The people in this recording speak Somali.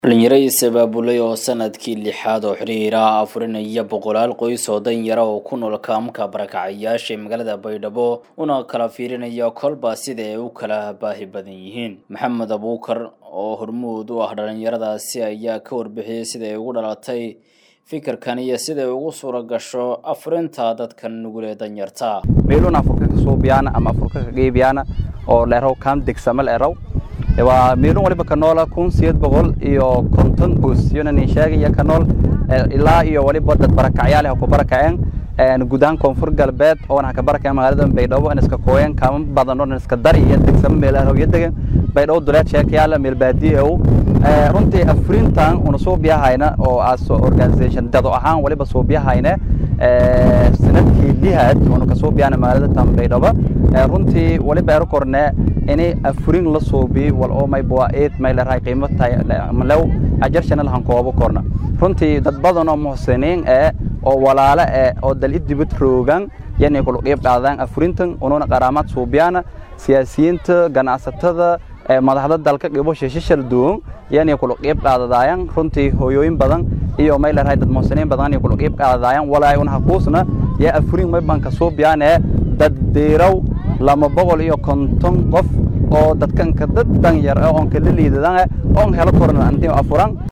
dhalinyaro is-abaabulay oo sanadkii lixaad oo xiriira afurinaya boqolaal qoys oo danyara oo ku nool kaamka barakacayaasha ee magaalada baydhabo una kala fiirinaya kolba sida ay u kala baahi badan yihiin maxamed abuukar oo hormuud u ah dhalinyaradaasi ayaa ka warbixiyey sida ay ugu dhalatay fikirkan iyo siday ugu suura gasho afurinta dadkan nugul ee danyarta meelun afurka ka suubiyaana ama afurka ka qeybiyaana oo leeraw kaam degsama leeraw waa meelun waliba ka noola kun sideed boqol iyo konton qoys iyona nin sheegaya ka nool ilaa iyo waliba dad barakacyaal ah ku barakaceen gudahaan koonfur galbeed oona ka barakaceen magaalada baydhabo in iska kooyeen kaama badan oo iska dari iyo degsama meelaha iyo degan baydhabo duleed sheekayaala meel baadiye ow runtii afurintan una suubiyahayna oo as organisation dado ahaan waliba suubiyahayne sanadkii lihaad una ka suubiyahayna magaalada tan baydhabo runtii waliba ero korne ini afurin la suubi wal oo may bua eed may leerahay qiimo tahay malew ajarshana lahan koobo korna runtii dad badan oo muxsiniin ee oo walaale ee oo dal idibad roogan yanay kula qiib qaadaan afurintan ununa qaraamaad suubiyana siyaasiyiinta ganacsatada madaxda dalka qibo shishishal duun yanay kula qiib qaadadaayan runtii hooyooyin badan iyo may leerahay dad muxsiniin badan yanay kula qiib qaadadaayan walaay una hakuusna yaa afurin may banka suubiyaane dad diiraw lama boqol iyo konton qof oo dadkanka dad danyar oon kala liidadan oon helo korna antii afuran